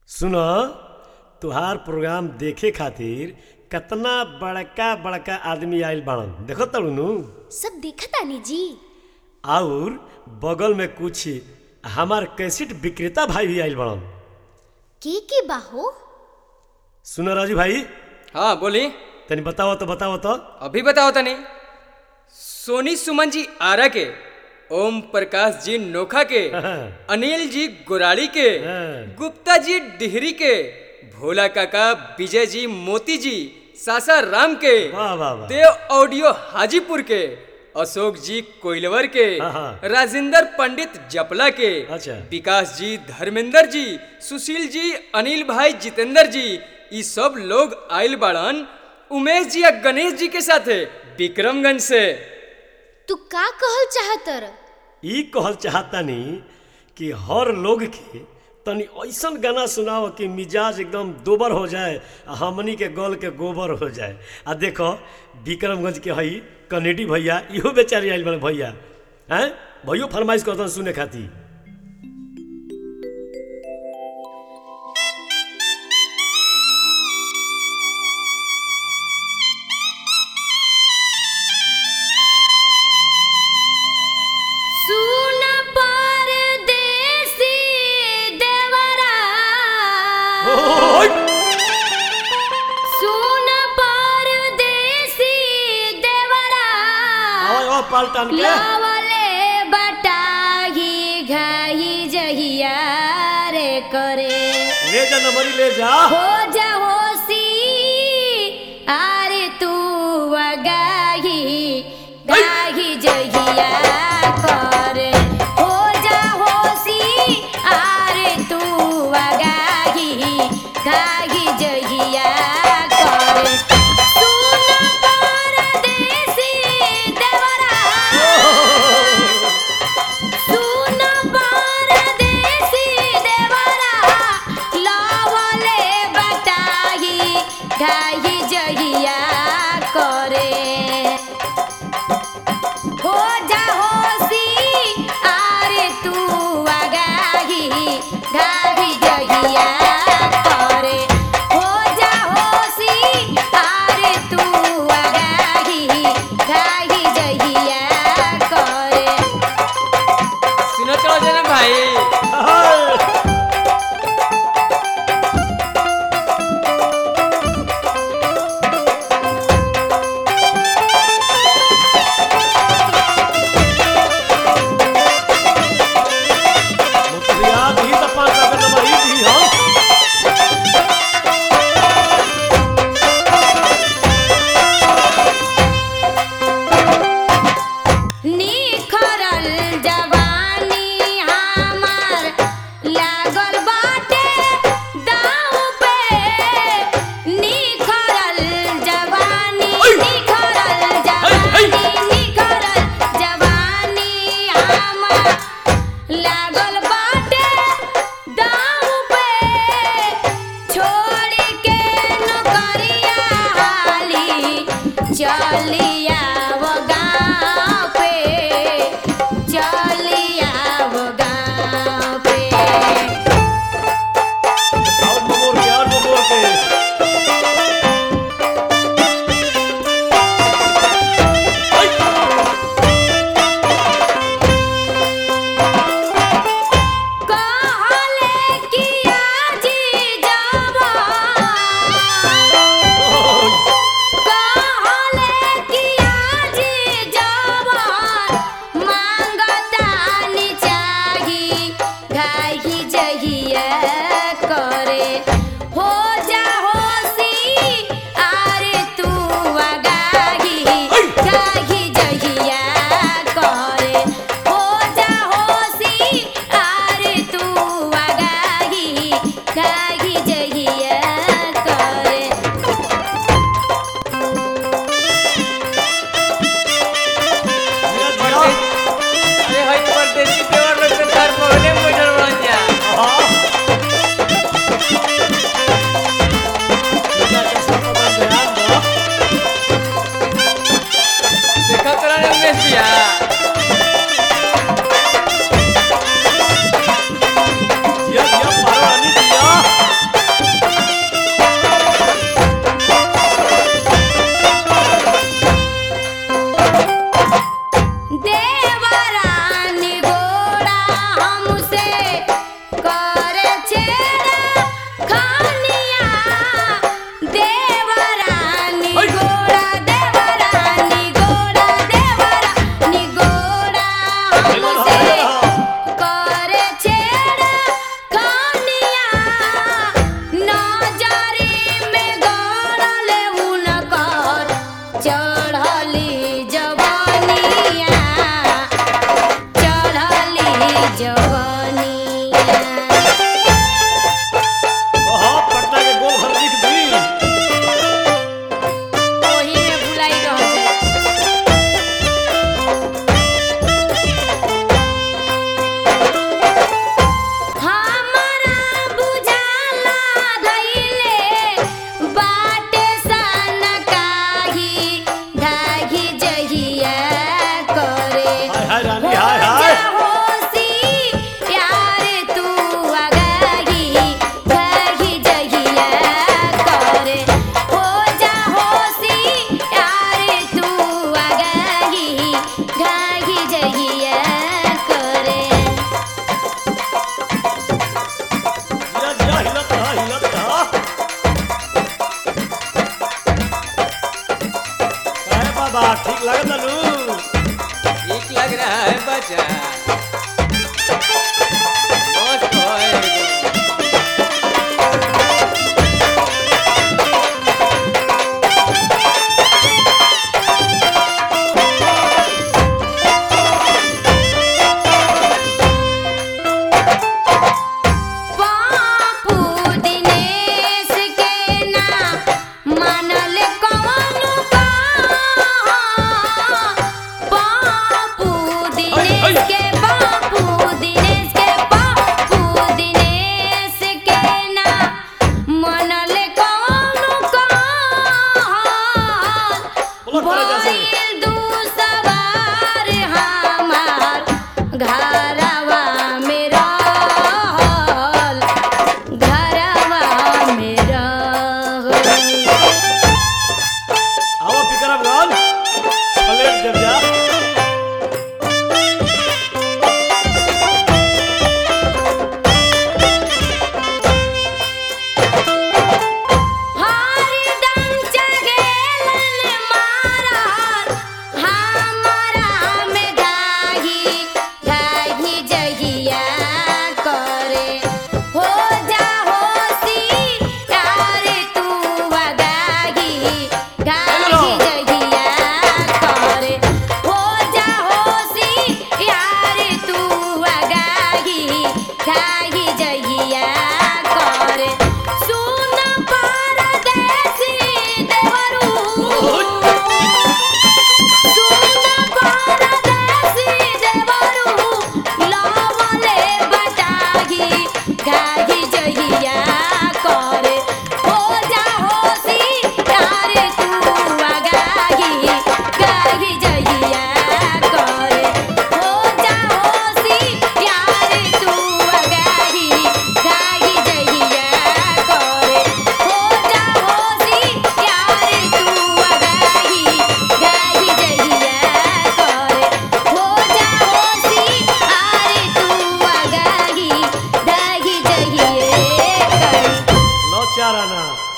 सुन तुहार प्रोग्राम देखे खातिर कतना बड़का बड़का आदमी आइल बाड़न देखो तड़ू सब देखा तानी जी और बगल में कुछ हमार कैसेट विक्रेता भाई भी आइल बाड़न के के बाहो सुन राजू भाई हाँ बोली तनी बताओ तो बताओ तो अभी बताओ तनी सोनी सुमन जी आरा के ओम प्रकाश जी नोखा के अनिल जी गोराड़ी के हाँ। गुप्ता जी डिहरी के भोला काका विजय जी मोती जी सासा राम के वाह वाह वाह देव ऑडियो हाजीपुर के अशोक जी कोइलवर के हाँ, हाँ। राजेंद्र पंडित जपला के अच्छा। विकास जी धर्मेंद्र जी सुशील जी अनिल भाई जितेंद्र जी ये सब लोग आइल बाड़न उमेश जी और गणेश जी के साथे विक्रमगंज से तू का कहल चाहतर ई कहल चाहतानी कि हर लोग के तनी ऐसन गाना सुनाओ कि मिजाज एकदम दोबर हो जाए आ हमनी के गल के गोबर हो जाए आ देखो विक्रमगंज के हई कनेडी भैया इहो बेचारी आइल बड़े भैया हैं भैयो फरमाइश करतन सुने खातिर सुन परदेसी देवरा ओय! सुन परदेसी देवरा आवाज और पाल्टान के लावले बटाही घाही जहिया रे करे ले जा नंबरी ले जा हो जा होसी आरे तू गाही गाही जहिया करे हो जा होसी आरे तू गाही गाही जहिया करे सुन परदेसी देवरा सुन परदेसी देवरा लावले बटाही गाही जहिया करे हो जा होसी आरे तू आगाही गाही जहिया करे हो जा होसी आरे तू आगाही गाही जहिया करे सुनो चलो जना भाई हाय! मुखिया दी त पाँच सौ के नंबर ई दी हम निखरल जवानी हमार लागल बाटे दाव पे निखरल जवानी निखरल जवानी निखरल जवानी हमार लागल बाटे दाव पे छोड़ के नौकरिया हाली चलिया वो गाँव पे चलिया वो गाँव पे और मोर के और मोर के कहले कि आजी जावा कहले कि आजी जवान मांगतानी चाही गाही जहिया करे हो जा होसी आरे तू गाही गाही जहिया करे हो जा होसी आरे तू गाही गाही जहिया करे जिया, जिया। अरे हाई परदेसी देवर लोग के घर पहले बैठल बन जा हाँ। खानिया देवरानी ओय! गोड़ा देवरानी गोड़ा देवरानी गोड़ा हमसे करे छेड़ा खानिया नजरी में गड़ल उनकर चढ़ली जवानिया चढ़ली जवानिया हाँ पटना के गोल घर लिख दी ओही में भुलाई रह जाए हमरा बुझाला धइले बाटे सन काही धागी जहिया करे हाय हाय रानी हाय हाय होसी यार तू अगाही धागी जहिया करे हो जा होसी यार तू अगाही धागी जहिया करे जिया जिया हिलत रहा हिलत रहा अरे बाबा ठीक लगत लू ठीक लग रहा है बच्चा मस्त है एकदम। बापू दिनेश के ना मानल कौन का बापू दिनेश के बापू दिनेश के बापू दिनेश के ना मानल कौन का बोलो करे जैसे भइल दू सवार हमार घरवा में रहल घरवा में रहल आओ पिकरम गाल प्लेट देव जा हरदम जगेलन मारल हमरा में गाही गाही जगिया करे हो जा होसी यार तू गाही गाही जगिया करे हो जा होसी यार तू गाही गाही जगिया करे सुन परदेसी देवरू सुन परदेसी देवरू लावले बटाही गाही जहिया करे हो जा होसी यार तू गाही गाही जहिया करे हो जा होसी यार तू गाही गाही जहिया करे हो जा होसी यार तू गाही गाही जहिया करे हो जा होसी यार तू गाही गाही जहिया करे लो चार आना